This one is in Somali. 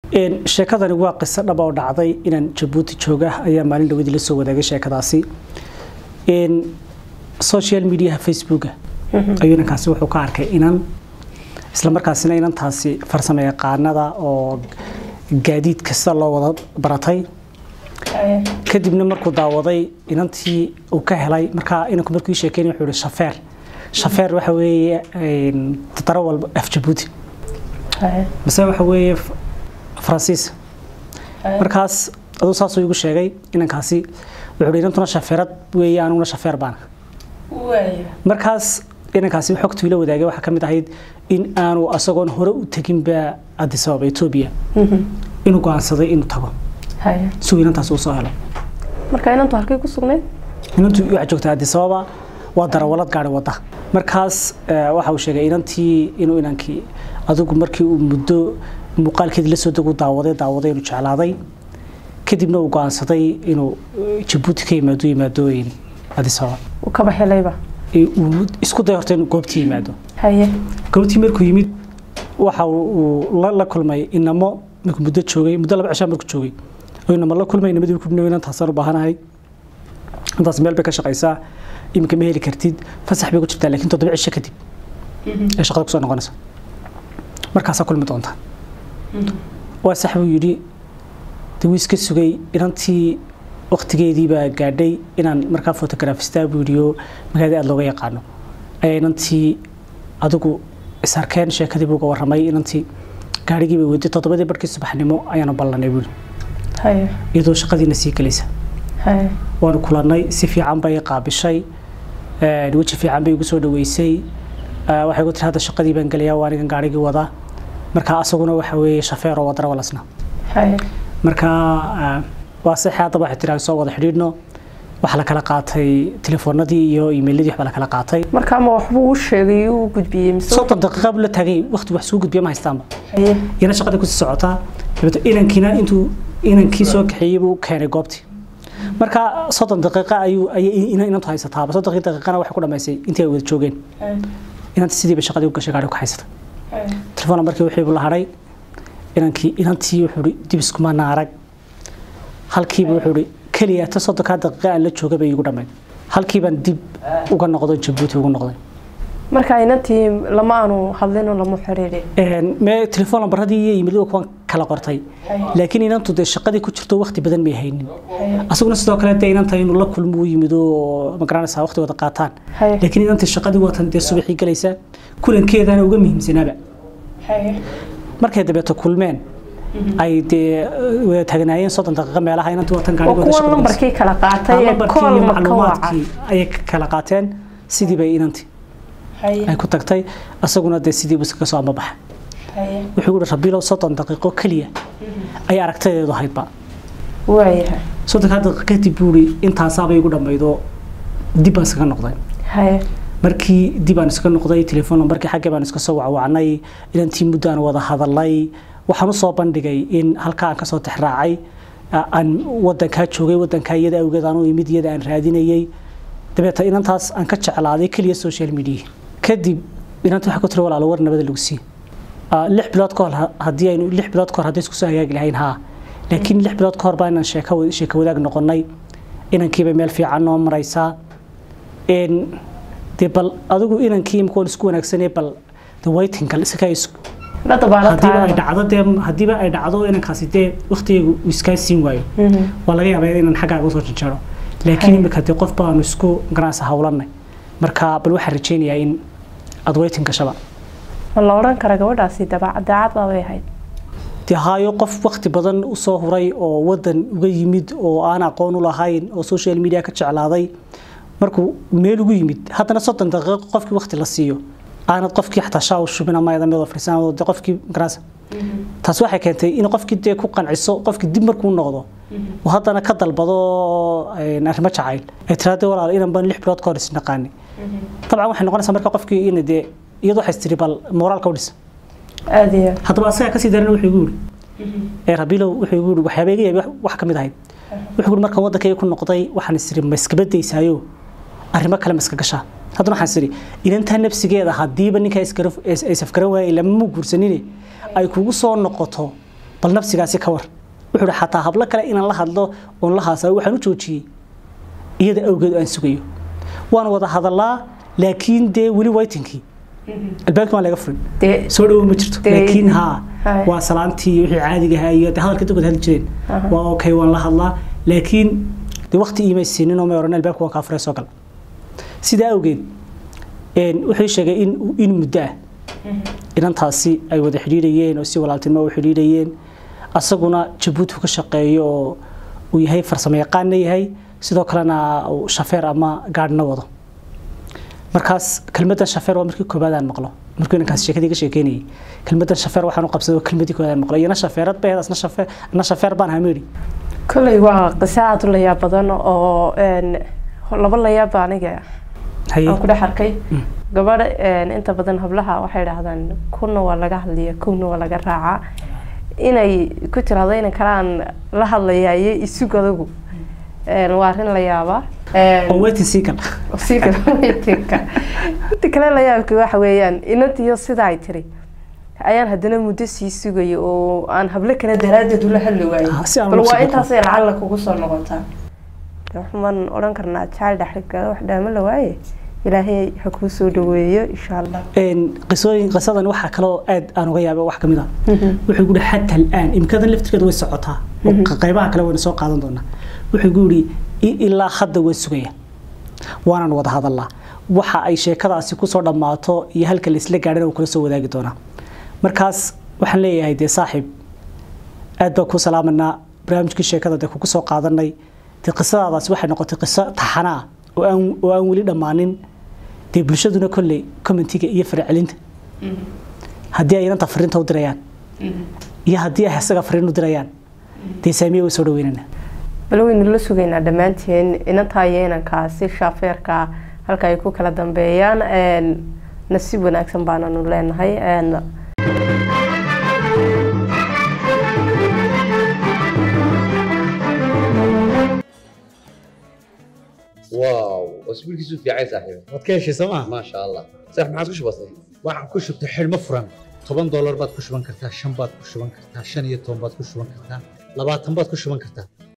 sheekadani waa qiso dhaba oo dhacday inaan jabuuti jooga ayaa maalin dhawadii la soo wadaagay sheekadaasi social mediaha facebooka ayuu inankaasi wuxuu ka arkay inan isla markaasina inantaasi farsamo yaqaanada oo gaadiid kasta loo wada baratay kadibna markuu daawaday inantii uu ka helay markaa inanku markuu ii sheekeynay wuxuu yihi shafeer shafeer waxa weeye daro walba af jabuuti mise waxa weeye faransiis markaas aduu saasuu igu sheegay inankaasi wuxuu hi inantuna shafeerad weeye aniguna shafeer baana markaas inankaasi xogtuu ila wadaagay waxaa ka mid ahayd in aanu asagoon hore u teginba addis ababa etoobiya inuu go-aansaday inuu tago si uu inantaasi usoo helo marka inantu halkay ku sugnayd inantu waxaa joogtaa addis ababa waa darawalad gaari wada markaas waxa uu sheegay inantii inuu inankii adigu markii uu muddo muuqaalkeedii lasoo degu daawaday daawaday inuu jeclaaday kadibna uu go-aansaday inuu jabuuti ka yimaado yimaado addis ababa uu kaba helayba uu isku day horta inuu goobtii yimaado haye goobtii markuu yimid waxa uu la kulmay inamo markuu muddo joogay muddo laba cishaa markuu joogay oo inamo la kulmay inamadii ku dhaway inantaasaan u baahanahay intaas meel bay ka shaqaysaa iminka ma heli kartid fasax bay ku jirtaa laakiin toddoba cisho kadib ee shaqada kusoo noqonaysa markaasaa kulmi doontaa waa sax buu yidhi de wuu iska sugay inantii waktigeedii baa gaadhay inaan markaa fotograafistaa buu yidhi oo magaalada aada looga yaqaano ayaa inantii adigu isarkeen sheekadii buu uga warramay inantii gaarigii bay weyday toddobadii barkii subaxnimo ayaanu ballanay buu haye iyadoo shaqadiina sii gelaysa haye waanu kulannay si fiican bay qaabishay weji fiican bay igu soo dhaweysay waxay ku tiri hadda shaqadii baan gelayaa waa anigan gaarigii wada marka asaguna waxa weeye shafeer oo wadara walasna haye marka waa saxe haddaba waxay tiri soo wada xidhiidhno waxaa la kala qaatay telefoonadii iyo iimayladii waxbaa la kala qaatay marka ama waxbuu u sheegay uu gudbiyey mise soddon daqiiqa buu la taagay waqti wax suu gudbiya ma haystaanba haye iyana shaqada kusii socotaa dabeeto inankiina intuu inankii soo kaxeeyey buu keenay goobtii marka soddon daqiiqa ayuu ayay inantu haysataaba soddon daqiiqana waxay ku dhamaysay intii ay wada joogeen inanta sidiiba shaqadii u gashay gaari ku haysata telefoon markii wixii la hadhay inankii inantii wuxuu hi dib iskuma naarag halkiiba wuxuu hi keliya ta soddonkaa daqiiqa aan la jooga bay igu dhammayd halkiibaan dib uga noqday jabuuti ugu noqday marka inantii lama aanu hadlin oo lama xiriirin me telefoon lambaradii iyo yimid kuwan kala qortay laakiin inantu dee shaqadii ku jirto waqti badan may haynin asaguna sidoo kale dee inanta inuu la kulmo u yimid oo magaranaysaa waqti wada qaataan haye laakiin inantii shaqadii watan dee subaxii galaysa kulankeedana uga muhiimsanaaba haye markay dabeeto kulmeen ay dee wada taagnaayeen soddon daqiiqo meelaha inantii watan oo gaarigooda kuwan lambarkii kala qaatay ee lambarkii kool iyo ma ka waca macluumaadkii ayay kala qaateen sidii bay inantii haye ay ku tagtay asaguna dee sidii buu iskaga soo ambabaxa haye wuxuu yihi rabiilow soddon daqiiqo keliya ayay aragtadeedu ahaydba waayahay soddonkaa daqiiqo kadib buu ihi intaasaabay igu dhammaydo dib baan iskaga noqday haye markii dib aan iska noqday telefoon lambarkii xaggee baan iska soo wacwacnay inantii muddo aan wada hadalay waxaan u soo bandhigay in halkaa aan kasoo tixraacay aan wadankaa joogay wadankaa iyada awgeed aan u imid iyada aan raadinayay dabeeta inantaas aan ka jeclaaday keliya social media kadib inanta waxaa ku tiri walaalo war nabada lagu sii lix bilood ka hor haddii aynu lix bilood ka hor haddii isku soo hagaagi lahayn haa laakiin lix bilood ka hor baa inaan sheeko sheeko wadaag noqonay inankiiba meel fiican noo maraysaa dee bal adigu inankii imika waan isku wanaagsanay bal the waitinga isaga la dabaala hadiiba ay tahay dhacdo dee hadiiba ay dhacdo inankaasi dee waqtigaygu uu iskaa siin waayo waa laga yaabaa inaan xaggaaga usoo janjaro laakiin imika dee qof baanu isku garanaysa hawlanay marka bal waxaan rajaynayaa in aad waiting gashaba ma la odhan kara gabadhaasi dabaca daacad baabay ahayd dee haayo qof waqti badan usoo huray oo wadan uga yimid oo aan aqoon u lahayn oo social media ka jeclaaday markuu meel ugu yimid haddana soddon daqiiqo qofkii waqti la siiyo aanad qofkii xataa shaa u shubin ama ayada mid fariisan dee qofkii garanaysa taas waxay keentay in qofkii dee ku qanciso qofkii dib markuu noqdo oo haddana ka dalbado arrimo jacayl ay tiraade walaal inan ban lix bilood ka hor isnaqaani dabcan waxay noqonaysaa marka qofkii in dee iyadu waxay tiri bal moraalka u dhis aada iyo haddaba asaga kasii daran wuxuu igu yiri ee rabilow wuxuu igu yiri waxyaaba iga yaabay wax ka mid ahayd wuxuu yiri markaan waddankayga ku noqday waxaan isiri ma iska badaysaayo arrimo kale ma iska gashaa haddana waxaan isiri inantaa nafsigeeda haddiiba ninkaa isafgaran waayay lama mu guursanine ay kugu soo noqoto bal nafsigaasi ka war wuxuu ihi xataa hablo kale inaan la hadlo oon la haasao waxaan u joojiyey iyada awgeed aan sugayo waan wada hadalaa laakiin dee weli waytinkii albaabkii waan laga furin dee soo dhawo ma jirto Dee- laakiin haa Hai. waa salaantii iyo wixii caadiga ahaa iyo dee hadalka dadkood hadli jireen waa okay waan la hadlaa laakiin dee waqti iimay siinin oo may oran albaabka waan kaa furay soo gal sidaa awgeed een, wuxuu ii sheegay in in muddo ah inantaasi ay wada xidhiidhayeen oo si walaaltinimo u xidhiidhayeen asaguna jabuuti uu ka shaqeeyo oo uu yahay farsamo yaqaanna yahay sidoo kalena uu shafeer ama gaadhna wado markaas kelmaddan shafeer waa markii koobaad aan maqlo markuu inankaas sheekadii ka sheekeynayay kelmaddan shafeer waxaan u qabsaday oo kelmadii koobaad aan maqlo iyana shafeerad bay ahayd asna shafeer anna shafeer baan ahaa meedhi kolley waa qiso aada u layaab badan oo een, laba layaab baa aniga haye aan ku dhex arkay gabadha een, inta badan hablaha waxay dhahdaan kuna waa laga hadlaya kuna waa laga raacaa inay ku tiraahdo inan kalaan la hadlayaye isug adagu een, waa arrin la yaaba Een, oo waiting sii gal sii kale weytinka inta kale la yaabka waxa weeyaan inantiyo sida ay tiri ayaan haddana muddo sii sugayo oo aan hablo kale daraaddeed ula hadli waayo Ah, si aan bal ugu waa soo intaasay lacalla kugu soo noqotaa De waxaan odhan karnaa jaal dhexriga wax dhaamo la waaye ilaahay ha kuu soo dhaweeyo insha allah een qisooyin qisadan waxa kale oo aad aan uga yaabay wax kamid ah wuxuu guri xataa al'aan imkadan laftirkeeda way socotaa oo qaybaha kale wayna soo qaadan doonaa wuxuu guri ilaa hadda waan sugaya waanan wada hadalnaa waxa ay sheekadaasi kusoo dhammaato iyo halka laisla gaadhana uu kula soo wadaagi doonaa markaas waxaan leeyahay dee saaxiib aad baan kuu salaamanaa barnaamijkii sheekada dee kugu soo qaadanay dee qisadaadaasi waxay noqotay qiso taxana ah oo aan oo aan weli dhammaanin dee bulshaduna kolley commentiga iyo farcelinta haddii ay inanta fariinta u dirayaan iyo haddii ay isaga fariin u dirayaan dee saamiye way soo dhaweynana bal waynu la sugaynaa dhammaanteen inantaa iyo inankaasi shaafeerka halka ay ku kala dambeeyaan een, nasiib wanaagsan baananu leenahay een, واو اسبوع كيسو في عايز صاحبي waad ka heshay sooma ما شاء الله صح ما عاد وش بصير waxaan ku shubtay xidhmo furan toban doolar baad ku shuban kartaa shan baad ku shuban kartaa shan iyo toban baad ku shuban kartaa labaatan baad ku shuban kartaa